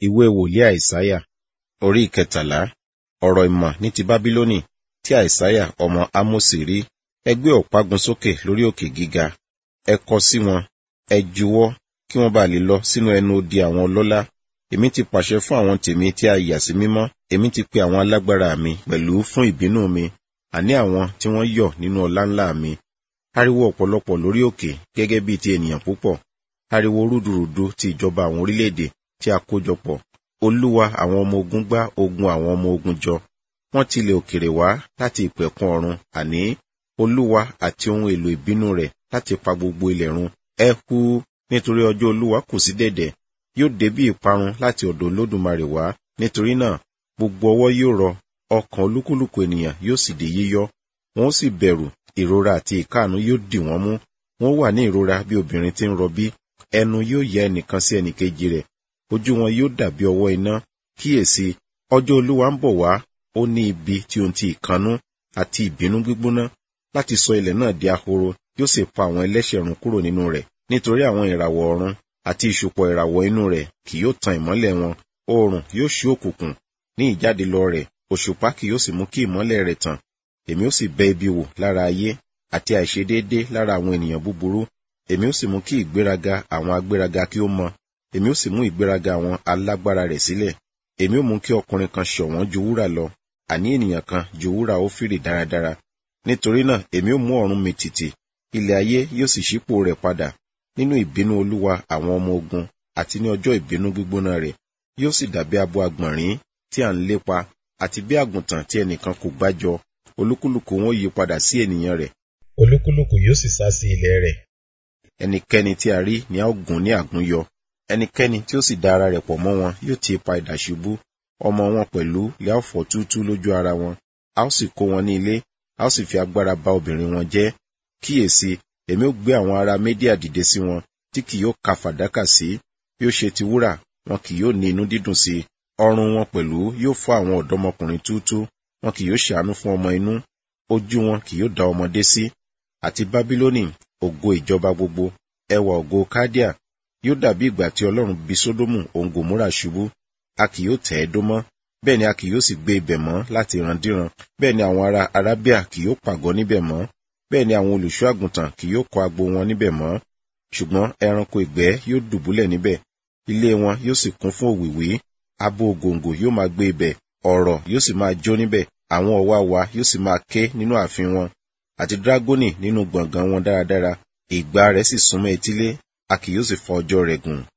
ìwé wòlíì àìsáyà orí ìkẹtàlá ọ̀rọ̀ ìmọ̀ ní ti bábílónì tí àìsáyà ọmọ ámósì rí ẹ gbé ọ̀págun sókè lórí òkè gíga ẹ kọ sí wọn ẹ juwọ́ kí wọ́n bá lè lọ sínú ẹnu odi àwọn ọlọ́lá èmi ti pàṣẹ fún àwọn tèmi tí a yà sí mímọ́ èmi ti pe àwọn alágbára mi pẹ̀lú fún ìbínú mi àní àwọn tí wọ́n yọ̀ nínú ọlá ńlá mi ariwo ọ̀pọ̀lọpọ̀ lórí òkè gẹ́gẹ́ bíi ti ènìyàn púpọ̀ ariwo rúdurùdu ti ìjọba àwọn orílẹ̀-èdè tí a kójọpọ̀ olúwa àwọn ọmọ ogun gbá ogun àwọn ọmọ ogun jọ wọ́n tilẹ̀ òkèrè wá láti ìpẹ̀kun ọ̀run àní olúwa àti ohun èlò ìbínú rẹ̀ láti pa gbogbo ilẹ̀ run ẹ hu nítorí ọjọ́ olúwa kù sí dẹ̀dẹ̀ yóò dé bí ìparun láti ọ̀dọ̀ olódùmarè wá nítorí náà gbogbo ọwọ́ yóò rọ ọkàn olúkúlùkù ènìyàn yóò sì di yíyọ́ wọn ó sì bẹ̀rù ìrora àti ìkáàánú yóò dì wọ́n mú wọn wà ní ìrora bí obìnrin tí ń rọbí ẹnu yóò yẹ ẹnìkan sí ẹnìkejì rẹ̀ ojú wọn yóò dàbí ọwọ́ iná kíyèsí ọjọ́ olúwa ń bọ̀ wá ó ní ibi tí ohun ti ìkanú àti ìbínú gbígbóná láti sọ ilẹ̀ náà di ahoro yóò sì pa àwọn ẹlẹ́ṣẹ̀ run kúrò nínú rẹ̀ nítorí àwọn ìràwọ̀ ọ̀run àti ìṣùpọ̀ ìràwọ̀ inú rẹ̀ kì yóò tan ìmọ́lẹ̀ wọn oòrùn yóò ṣí òkùnkùn ní ìjáde lọ rẹ̀ òṣùpá kì yóò sì mú kí ìmọ́lẹ̀ rẹ̀ tàn èmi ó sì bẹ ibi wò lára ayé àti àìṣedéédé lára àwọn ènìyàn búburú èmi ó sì mú kí ìgbéraga àwọn agbéraga kí ó mọ èmi ó sì mú ìgbéraga àwọn alágbára rẹ̀ sílẹ̀ èmi ó mú kí ọkùnrin kan ṣọ̀wọ́n ju wúrà lọ àní ènìyàn kan ju wúrà ófìrì dáradára nítorí náà èmi ó mú ọ̀run mi tìtì ilẹ̀ ayé yóò sì ṣípò rẹ̀ padà nínú ìbínú olúwa àwọn ọmọ ogun àti ní ọjọ́ ìbínú gbígbóná rẹ̀ yóò sì dàbí abo àgbọ̀nrín tí à ń lépa àti bí àgùntàn tí ẹnìkan kò gbájọ olúkúlùkù wọn yí padà sí ènìyàn rẹ̀ olúkúlùkù yóò sì sá sí ilẹ̀ rẹ̀ ẹnikẹ́ni tí a rí ni a ó gún ní àgúnyọ ẹnikẹ́ni tí ó sì da ara rẹ̀ pọ̀ mọ́ wọn yóò ti ipa idà ṣubú ọmọ wọn pẹ̀lú lè á fọ́ túútú lójú ara wọn a ó sì kó wọn ní ilé a ó sì fi agbára bá obìnrin wọn jẹ́ kíyèsí èmi ó gbé àwọn ará médíà dìde sí wọn tí kì yóò ka fàdákà sí bí ó ṣe ti wúrà wọn kì yóò ní inú dídùn sí ọrùn wọn pẹ̀lú yóò fọ́ àwọn ọ̀dọ́mọkùnrin túútú wọn kì yóò ṣàánú fún ọmọ inú ojú wọn kì yóò dá ọmọdé sí àti bábílónì ògo ìjọba gbogbo ẹwà ògo kádíà yóò dàbí ìgbà tí ọlọ́run bí sódómù òun gòmórà ṣubú a kì yóò tẹ̀ ẹ́ dó mọ́ bẹ́ẹ̀ ni a kì yóò sì gbé ibẹ̀ mọ́ láti ìrandíran bẹ́ẹ̀ ni àwọn ará arábíà kì yóò pàgọ́ níbẹ̀ mọ́ bẹ́ẹ̀ ni àwọn olùṣọ́ àgùntàn kì yóò kọ́ agbo wọn níbẹ̀ mọ́ ṣùgbọ́n ẹranko ìgbẹ́ yóò dùbúlẹ̀ níbẹ̀ ilé wọn yóò sì kún fún òwìwí abo ògòǹgò yóò máa gbé ibẹ̀ ọ̀rọ̀ yóò sì máa jó níbẹ̀ àwọn ọ̀wàwà yóò sì máa ké nínú ààfin wọn àti dragoni nínú gbọ̀ngàn wọn dáradára ìgbà rẹ̀ sì súnmọ́ etílé a kì yóò sì fọ ọjọ́ rẹ̀ gùn